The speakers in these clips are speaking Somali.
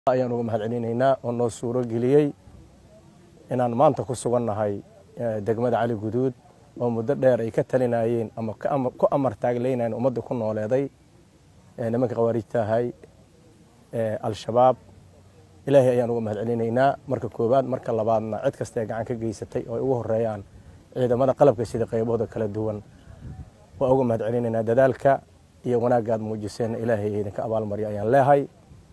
ayaan uga mahad celinaynaa oo noo suuro geliyey inaan maanta ku sugannahay degmada cali guduud oo muddo dheer ay ka talinayeen ama ku amar taagleynayeen ummadda ku nooleeday nimanka khawaarijta ahay al-shabaab ilaahay ayaan uga mahad celinaynaa marka koowaad marka labaadna cid kasta ee gacan ka geysatay oo ay ugu horeeyaan ciidamada qalabka sida qaybooda kala duwan waa uga mahad celinaynaa dadaalka iyo wanaagga aad muujiseen ilaahay idinka abaalmaryo ayaan leehay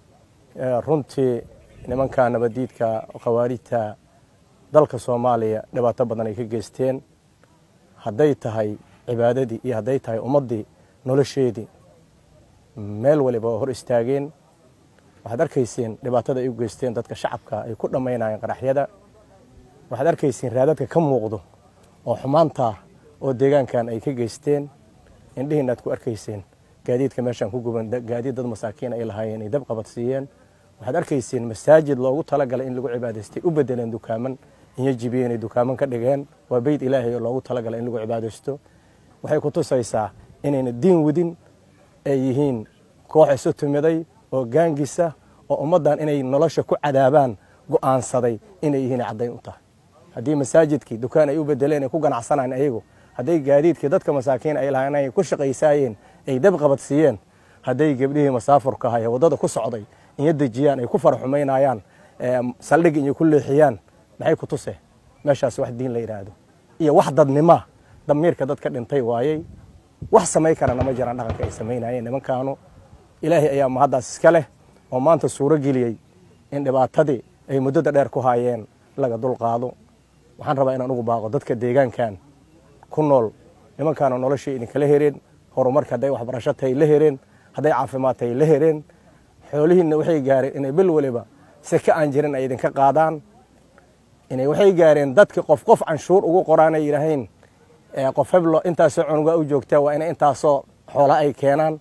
runtii nimanka nabadiidka khawaarijta dalka soomaaliya dhibaato badan ay ka geysteen hadday tahay cibaadadii iyo hadday tahay ummaddii nolosheedii meel waliba waa hor istaageen waxaad arkayseen dhibaatada ay u geysteen dadka shacabka ay ku dhammaynayeen qaraxyada waxaad arkayseen raadadka ka muuqdo oo xumaanta oo deegaankan ay ka geysteen indhihiina aad ku arkayseen gaadiidka meeshaan ku guban gaadiid dad masaakiin ay lahaayeen ay dab qabadsiiyeen waxaad arkayseen masaajid loogu talagalay in lagu cibaadaystay u bedeleen dukaaman inyo jibiyeen ay dukaaman ka dhigeen waa beyd ilaahay oo loogu talagalay in lagu cibaadaysto waxay ku tusaysaa inayna diin wadin ay yihiin koox isu timiday oo gaangisa oo ummaddan inay nolosha ku cadaabaan go'aansaday inay yihiin caddayn u tahay haddii masaajidkii dukaan ay u bedeleen ay ku ganacsanayeen ayagu hadday gaadiidkii dadka masaakiin ay lahayn ay ku shaqaysaayeen ay dab qabadsiiyeen hadday gebdhihii masaafurka ahay waddada ku socday inyo dejiyaan ay ku faraxumaynayaan saldhig inyo ku leexiyaan maxay ku tuse meeshaas wax diin la yidhaahdo iyo wax dadnima damiirka dadka dhintay waayey wax samay karana ma jiraan dhaqanka ay samaynayeen nimankaanu ilaahay ayaa mahaddaas iska leh oo maanta suuro geliyey in dhibaatadii ay muddada dheer ku haayeen laga dulqaado waxaan rabaa inaan ugu baaqo dadka deegaankan ku nool nimankaana noloshii idinkala hereen horumarka hadday waxbarasho tahay la hereen hadday caafimaad tahay la hereen xoolihiinna waxay gaareen inay bil waliba seke aan jirin ay idinka qaadaan inay waxay gaareen dadki qof qof canshuur ugu qoraanay yidhaahayn qof heblo intaasoo cunuga u joogtaa waa inay intaasoo xoola ay keenaan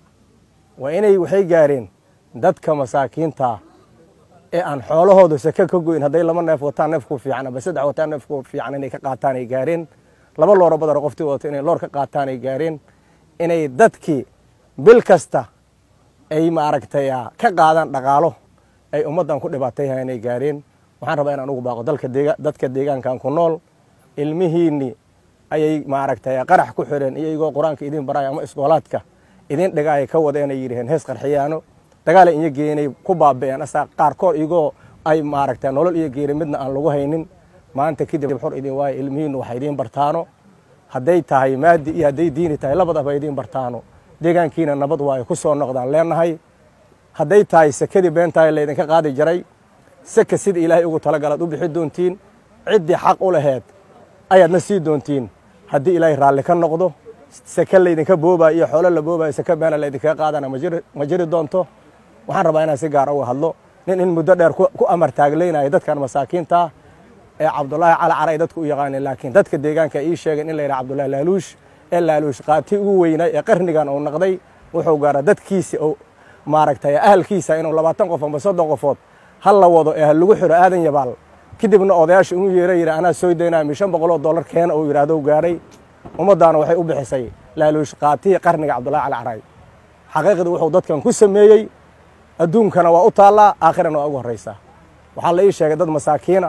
waa inay waxay gaareen dadka masaakiinta ee aan xoolahooda seke ka goyn hadday laba neef wataan neefku fiican aba saddex wataan neefku fiican inay ka qaataan ay gaareen laba looro badar qoftii wadato inay loor ka qaataan ay gaareen inay dadkii bil kasta ay maaragtay ka qaadaan dhaqaalo ay ummaddan ku dhibaatayha inay gaareen waxaan rabaa inaan ugu baaqo dadka deegaankan ku nool ilmihiinni ayay maaragtay qarax ku xireen iyagoo qur-aanka idin baraya ama iskoolaadka idin dhigaaya ka wada inay yidhaheen hees qarxiyaano dagaala inyo geenay ku baabi'een asaa qaarkood igoo ay maaragtay nolol iyo geeri midna aan lagu haynin maanta kadib xor idin waayo ilmihiinnu waxa idiin bartaano hadday tahay maadi iyo hadday diini tahay labadaba idiin bartaano deegaankiina nabad waayo ku soo noqdaan leenahay hadday tahay sekadii beentahay laydinka qaadi jiray seka sida ilaahay ugu talagalaad u bixi doontiin ciddii xaq u laheed ayaadna sii doontiin haddii ilaahay raalli ka noqdo seke laydinka boobaayo iyo xoolo la boobaayo seke beena laydinkaga qaadana ma jiri doonto waxaan rabaa inaan si gaara uga hadlo nin in muddo dheer ku amar taaglaynayo dadkan masaakiinta ee cabdulaahi cali cara ay dadku u yaqaaneen laakiin dadka deegaanka ii sheegeen in la yidhaha cabdullahi laaluush ee laaluush qaati ugu weynay ee qarnigan uu naqday wuxuu gaara dadkiisi oo maaragtay ahalkiisa inuu labaatan qof amba soddon qofood hal la wado ee ha lagu xiro aadan yabaal kadibna odayaasha inuu yeera yidhi anaa soo daynaya mi shan boqoloo dollar keena uu yidhaahdo gaaray ummaddaana waxay u bixisay laaluush qaatihii qarniga cabdullahi cali caray xaqiiqdii wuxuu dadkan ku sameeyey adduunkana waa u taallaa aakhirana waa ugu horraysaa waxaa la ii sheegay dad masaakiina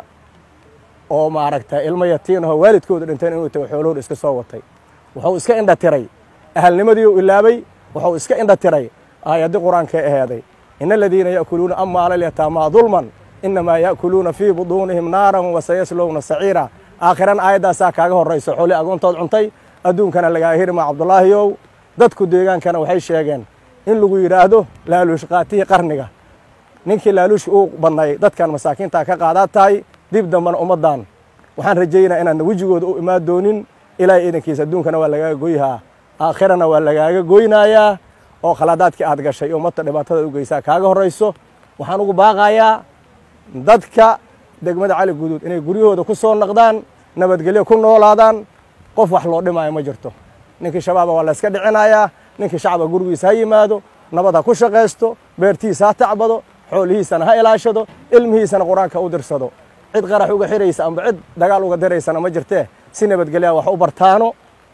oo maaragtay ilmo yatiinahoo waalidkooda dhinteen inuu tago xoolahooda iska soo watay wuxuu iska indha tiray ahalnimadii u ilaabay wuxuu iska indha tiray aayaddii qur-aankee aheeday ina aladiina ya'kuluuna amwaala alyataamaa dulman inamaa ya'kuluuna fii buduunihim naaran wasayaslowna saciira aakhirana aayaddaasaa kaaga horrayso xooli agoontood cuntay adduunkana lagaa hirma cabdulaahiyow dadku deegaankana waxay sheegeen in lagu yidhaahdo laaluush qaatihii qarniga ninkii laaluushka uu badnay dadkan masaakiinta ka qaadaa tahay dib dambana ummaddan waxaan rajaynaa inaadna wejigooda u imaan doonin ilaahay iidankiisa adduunkana waa lagaaga goyhaa aakhirana waa lagaaga goynayaa oo khaladaadkii aad gashay oo ummadda dhibaatada u geysaa kaaga horrayso waxaan ugu baaqayaa dadka degmada cali guduud inay guryahooda ku soo naqdaan nabadgelyo ku noolaadaan qof wax loo dhimaayo ma jirto ninkii shabaaba waa layska dhicinayaa ninkii shacaba gurigiisa ha yimaado nabad ha ku shaqaysto beertiisa ha tacbado xoolihiisana ha ilaashado ilmihiisana qur-aanka u dirsado cid qarax uga xiraysa amba cid dagaal uga diraysana ma jirtee si nabadgelyaa wax u bartaano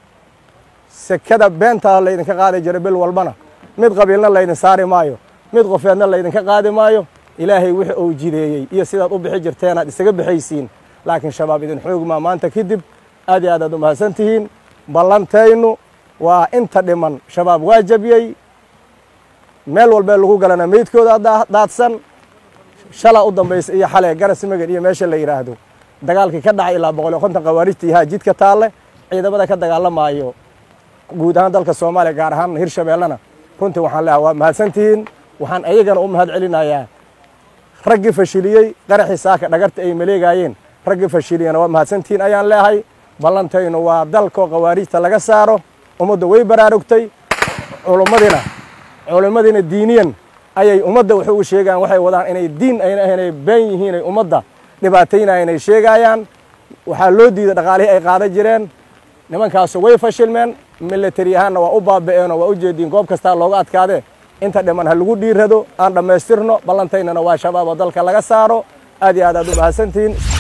sekada beentaa laydinka qaadi jira bil walbana mid qabiilna laydin saari maayo mid qofeedna laydinka qaadi maayo ilaahay wixii uu jideeyey iyo sidaad u bixi jirteen aad isaga bixaysiin laakiin shabaab idin xoogmaa maanta kadib aad iyo aad aad u mahadsan tihiin ballantaynu waa inta dhiman shabaab waa jabiyey meel walbee lagu galana meydkooda daadsan shala u dambaysa iyo xale garas magan iyo meesha la yidhaahdo dagaalkii ka dhacay ilaa boqol iyo konton khawaarijta ihaa jidka taalle ciidamada ka dagaalamaayo guud ahaan dalka soomaaliya gaar ahaan hirshabeellena runtii waxaan leehay waa mahadsantihiin waxaan ayagana u mahad celinayaa raggii fashiliyey qaraxii saaka dhagarta ay maleegaayeen raggii fashiliyena waa mahadsantihiin ayaan leehay ballantaynu waa dalkoo khawaarijta laga saaro ummadda way baraarugtay culummadina culimmadiina diiniyan ayay ummadda wax ugu sheegayaan waxay wadaan inay diin ayna ahayn ay been yihiin ay ummadda dhibaataynaya inay sheegaayaan waxaa loo diiday dhaqaalihii ay qaadan jireen nimankaasu way fashilmeen milatari ahaanna waa u baaba'eenoo waa u jeediin goob kastaa looga adkaadee inta dhiman ha lagu dhiirado aan dhammaystirno ballantaynana waa shabaab oo dalka laga saaro aad iyo aad aad u mahadsantihiin